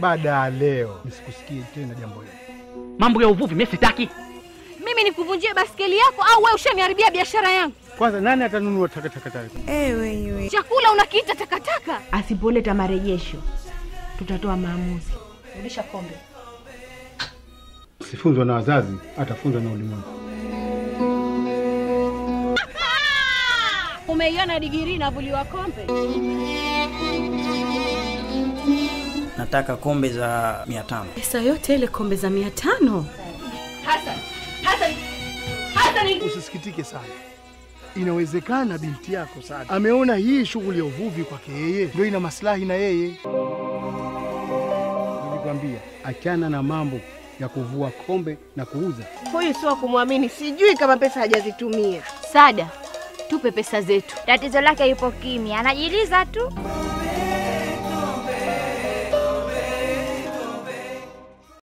baada ya leo nisikusikie tena jambo hili. Mambo ya uvuvi mimi sitaki. Mimi nikuvunjie baskeli yako au wewe ushaniharibia biashara yangu? Kwanza nani atanunua takataka tatu? Ewe iwe. Chakula unakiita takataka? Asipoleta marejesho tutatoa maamuzi. Rudisha kombe. Sifunzwa na wazazi, atafunzwa na ulimwengu. Umeiona digirii inavuliwa kombe? Nataka kombe za mia tano. Pesa yote ile kombe za mia tano? Hasan, Hasan, Hasan, Usisikitike sana, inawezekana binti yako Saada ameona hii shughuli ya uvuvi kwake yeye ndio ina maslahi na yeye. Nilikwambia achana na mambo ya kuvua kombe na kuuza. Huyu sio wa kumwamini, sijui kama pesa hajazitumia. Sada, tupe pesa zetu. Tatizo lake yupo kimya, anajiliza tu.